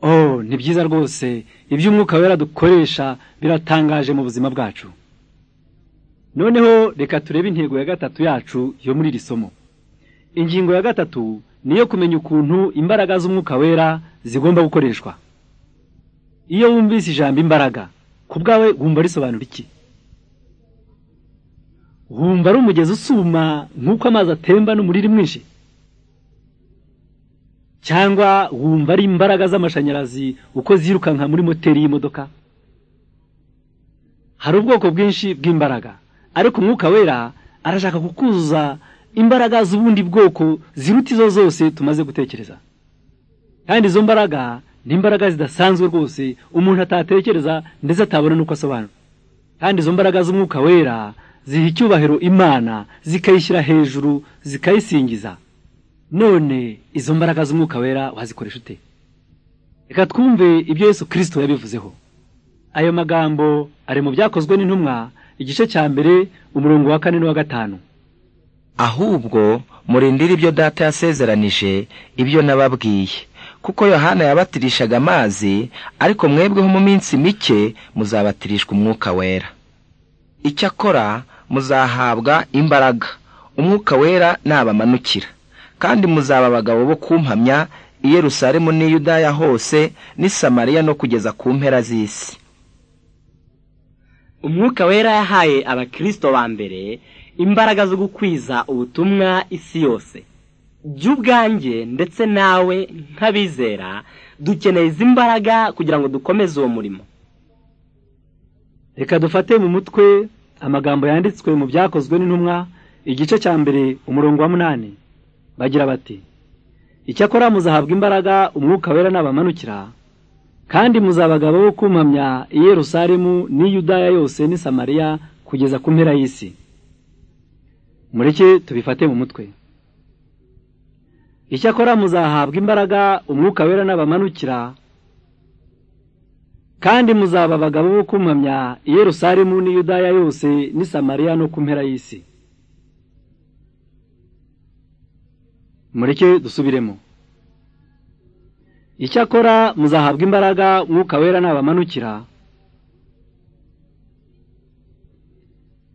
oh ni byiza rwose iby'umwuka wera dukoresha biratangaje mu buzima bwacu noneho reka turebe intego ya gatatu yacu yo muri iri somo ingingo ya gatatu ni iyo kumenya ukuntu imbaraga z'umwuka wera zigomba gukoreshwa iyo wumvise ijambo imbaraga ku bwawe wumva risobanura iki wumva ari umugezi usuma nk'uko amazi atemba n'umuriro mwinshi cyangwa wumva ari imbaraga z'amashanyarazi uko zirukanka muri moteri y'imodoka hari ubwoko bwinshi bw'imbaraga ariko umwuka wera arashaka kukuzuza imbaraga z'ubundi bwoko ziruta izo zose tumaze gutekereza kandi izo mbaraga ni imbaraga zidasanzwe rwose umuntu atatekereza ndetse atabona n'uko asobanura kandi izo mbaraga z'umwuka wera ziha icyubahiro imana zikayishyira hejuru zikayisingiza none izo mbaraga z'umwuka wera wazikoresha ute reka twumve ibyo yesu kirisito yabivuzeho ayo magambo ari mu byakozwe n'intumwa igice cya mbere umurongo wa kane n'uwa gatanu ahubwo murindire ibyo data yasezeranije ibyo nababwiye kuko yohana yabatirishaga amazi ariko mwebweho mu minsi mike muzabatirishwa umwuka wera icyakora muzahabwa imbaraga umwuka wera nabamanukira kandi muzaba abagabo bo kumpamya i yerusalemu n'i yudaya hose n'i samariya no kugeza ku mpera z'isi umwuka wera yahaye abakirisito ba mbere imbaraga zo gukwiza ubutumwa isi yose jya ubwanjye ndetse nawe nk'abizera dukeneye izi mbaraga kugira ngo dukomeze uwo murimo reka dufate mu mutwe amagambo yanditswe mu byakozwe n'intumwa igice cya mbere umurongo wa munani bagira bati icyakora muzahabwa imbaraga umwuka wera nabamanukira kandi muzabagabo bo kumpamya i yerusalemu n'i yudaya yose n'i samariya kugeza ku mpera y'isi mureke tubifate mu mutwe icyakora muzahabwa imbaraga umwuka wera nabamanukira kandi muzaba abagabo bo kumpamya i yerusalemu n'i yudaya yose n'i samariya no ku mpera y'isi mureke dusubiremo icyakora muzahabwa imbaraga umwuka wera nabamanukira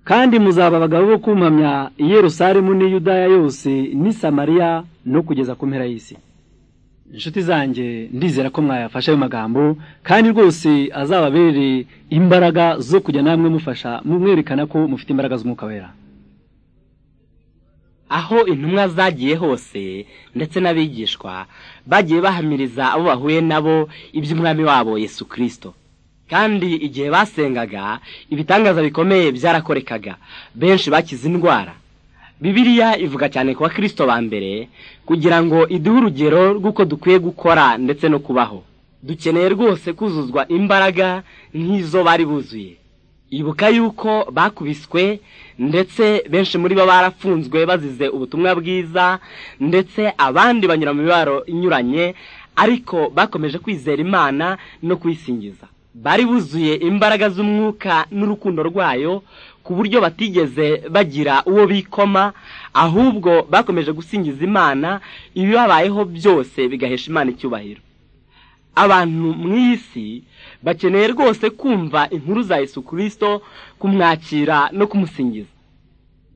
kandi muzaba abagabo bo kumpamya i yerusalemu n'i yudaya yose n'i samariya no kugeza ku mpera y'isi inshuti zanjye ndizera ko mwayafashe ayo magambo kandi rwose azababere imbaraga zo kujya namwe mufasha mwerekana ko mufite imbaraga z'umwuka wera aho intumwa zagiye hose ndetse n'abigishwa bagiye bahamiriza abo bahuye nabo iby'umwami wabo Yesu kirisito kandi igihe basengaga ibitangaza bikomeye byarakorekaga benshi bakize indwara bibiliya ivuga cyane ku bakirisito ba mbere kugira ngo iduhe urugero rw'uko dukwiye gukora ndetse no kubaho dukeneye rwose kuzuzwa imbaraga nk'izo bari buzuye ibuka yuko bakubiswe ndetse benshi muri bo barafunzwe bazize ubutumwa bwiza ndetse abandi banyura mu mibaro inyuranye ariko bakomeje kwizera imana no kuyisingiza bari buzuye imbaraga z'umwuka n'urukundo rwayo ku buryo batigeze bagira uwo bikoma ahubwo bakomeje gusingiza imana ibibabayeho byose bigahesha imana icyubahiro abantu mu isi bakeneye rwose kumva inkuru za Yesu kirisito kumwakira no kumusingiza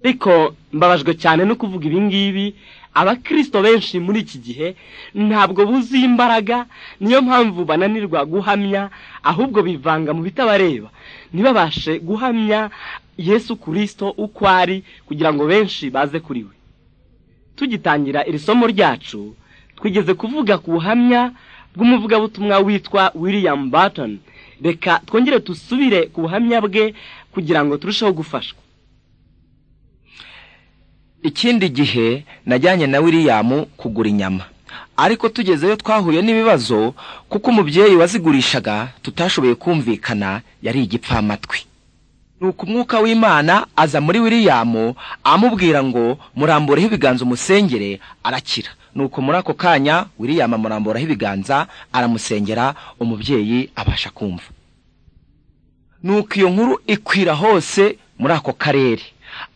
ariko mbabajwe cyane no kuvuga ibi ngibi abakirisito benshi muri iki gihe ntabwo buzuye imbaraga niyo mpamvu bananirwa guhamya ahubwo bivanga mu bitabareba ntibabashe guhamya Yesu kirisito uko ari kugira ngo benshi baze kuri we tugitangira iri somo ryacu twigeze kuvuga ku buhamya bw'umuvugabutumwa witwa william Barton reka twongere dusubire ku buhamya bwe kugira ngo turusheho gufashwa ikindi gihe najyanye na william kugura inyama ariko tugezeyo twahuye n'ibibazo kuko umubyeyi wazigurishaga tutashoboye kumvikana yari igipfamatwi nuko umwuka w'imana aza muri william amubwira ngo murambureho ibiganza umusengere arakira nuko muri ako kanya william amuramboraho ibiganza aramusengera umubyeyi abasha kumva nuko iyo nkuru ikwira hose muri ako karere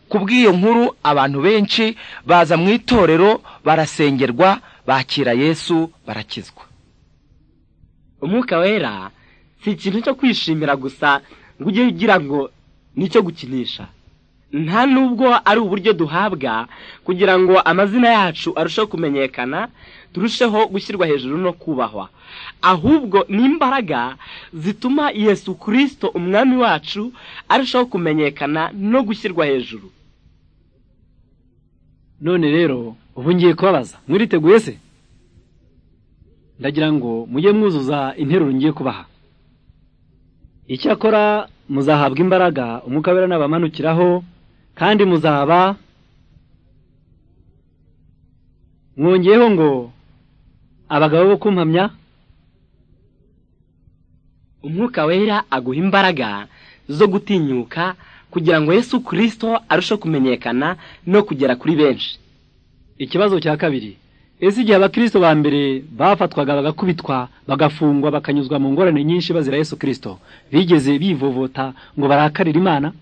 ku bw'iyo nkuru abantu benshi baza mu itorero barasengerwa bakira yesu barakizwa umwuka wera si ikintu cyo kwishimira gusa ngo ujye ugira ngo ni icyo gukinisha nta nubwo ari uburyo duhabwa kugira ngo amazina yacu arusheho kumenyekana turusheho gushyirwa hejuru no kubahwa ahubwo ni imbaraga zituma yesu kirisito umwami wacu arushaho kumenyekana no gushyirwa hejuru none rero ubu ngiye kubabaza mwiriteguye se ndagira ngo mujye mwuzuza interuro ngiye kubaha icyakora muzahabwa imbaraga umwuka wera nabamanukiraho kandi muzaba mwongeyeho ngo abagabo bo kumpamya umwuka wera aguha imbaraga zo gutinyuka kugira ngo yesu kirisito arusheho kumenyekana no kugera kuri benshi ikibazo cya kabiri ese igihe abakirisito ba mbere bafatwaga bagakubitwa bagafungwa bakanyuzwa mu ngorane nyinshi bazira yesu kirisito bigeze bivovota ngo barakarire imana